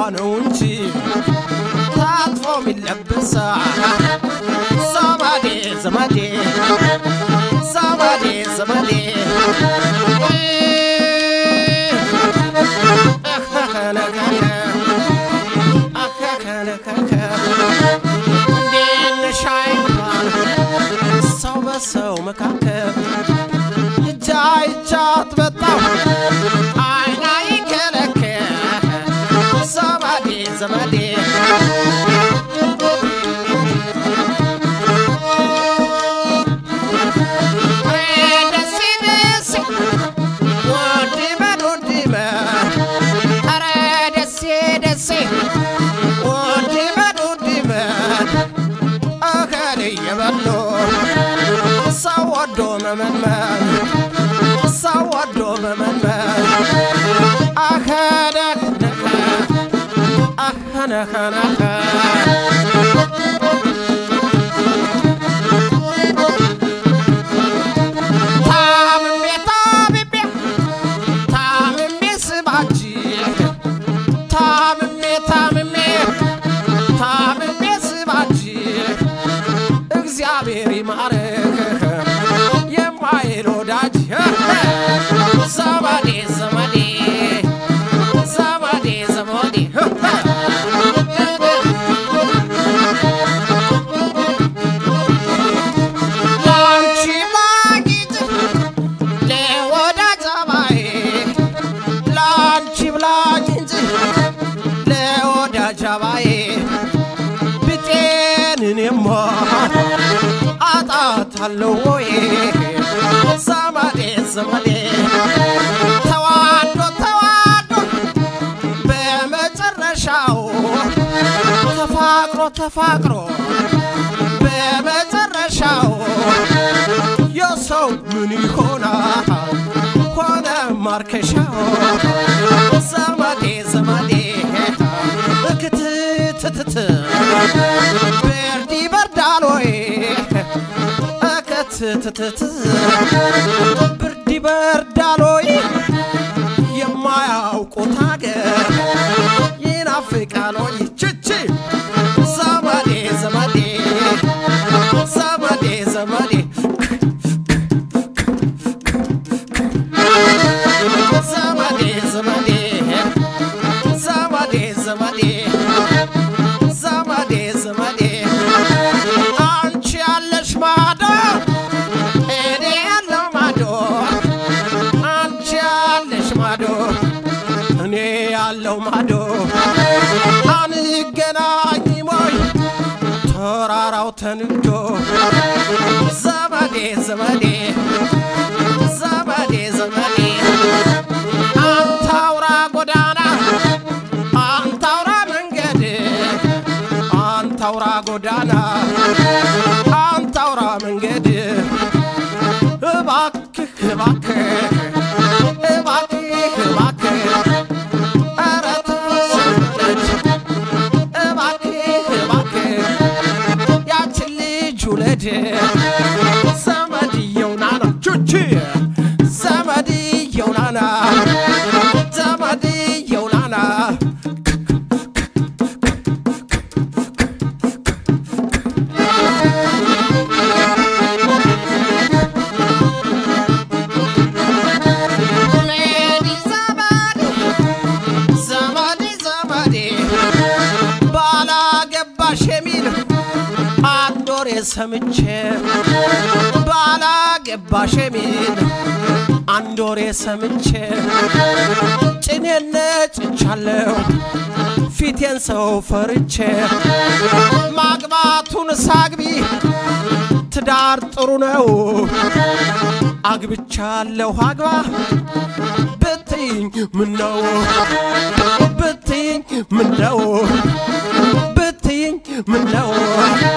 ነው እንጂ ታጥፎ የሚለበሳ ዘመዴ ዘመዴ ዘመዴ ዘመዴ እንዴት ነሽ አይባል ሰው በሰው መካከል እጃ እጃት በጣም አይና ይከለከል ዘመዴ ዘመዴ ደስ ደስ ወድ በል ወድ በል ኧረ ደሴ ደሴ ወድ በል ወድ በል እህል እየበሉ ሰው ወዶ መመንመን ሰው ወዶ መመንመን አኸነኸነኸ አኸነኸነኸ ታምሜ ታምሜ ታምሜ ስባጅ ታምሜ ታምሜ ታምሜ ስባጅ እግዚአብሔር ይማርህ የማይል ወዳጅ ዘመዴ ዘመዴ ዘመዴ ዘመዴ ላንቺ ማጊጥ ለወዳጅ አባዬ ላንቺ ብላኝ እንጂ ለወዳጅ አባዬ ብጤንኔማ አጣታለሁ ወይ ዘመዴ ዘመዴ ተዋዶ ተዋዶ በመጨረሻው ተፋቅሮ ተፋቅሮ በመጨረሻው የሰው ምን ይሆናል ሆነ ማርከሻው ዘመዴ ዘመዴ እክትትትት ብርድ ይበርዳል ወይ እክትትትት ብርድ ይበርዳል ወይ የማያውቁት አገር ይናፍቃል ወይ ችቺ ዘመዴ ዘመዴ ዘመዴ ዘመዴ ዘመዴ ዘመዴ ዘመዴ ዘመዴ ዘመዴ ዘመዴ አንቺ ያለሽ ማዶ እኔ ያለው ማዶ አንቺ ያለሽ ማዶ እኔ ያለው ማዶ አንገናኝ ሞይ ተራራው ተንዶ ዘመዴ ዘመዴ ዘመዴ ዘመዴ አንተ አውራ ጎዳና አንተ አውራ መንገድ አንተ አውራ ጎዳና አንተ አውራ መንገድ እባክህ እባክህ እባክህ እባክህ ኧረ ተሰለች እባክህ እባክህ ያችን ልጅ ውለድ ዘመድየው ናና ቹቺ ዘመድየው ናና ዘመድየው ናና ሜዲ ዘመድ ዘመዴ ዘመዴ ባላገባሽ የሚል አንድ ወሬ ሰምቼ ባላገባሽ የሚል አንድ ወሬ ሰምቼ ጭኔን ነጭቻለሁ ፊቴን ሰው ፈርቼ ማግባቱን ሳግቢ ትዳር ጥሩ ነው አግብቻለሁ አግባ ብትይኝ ምነው ብትይኝ ምነው ብትይኝ ምነው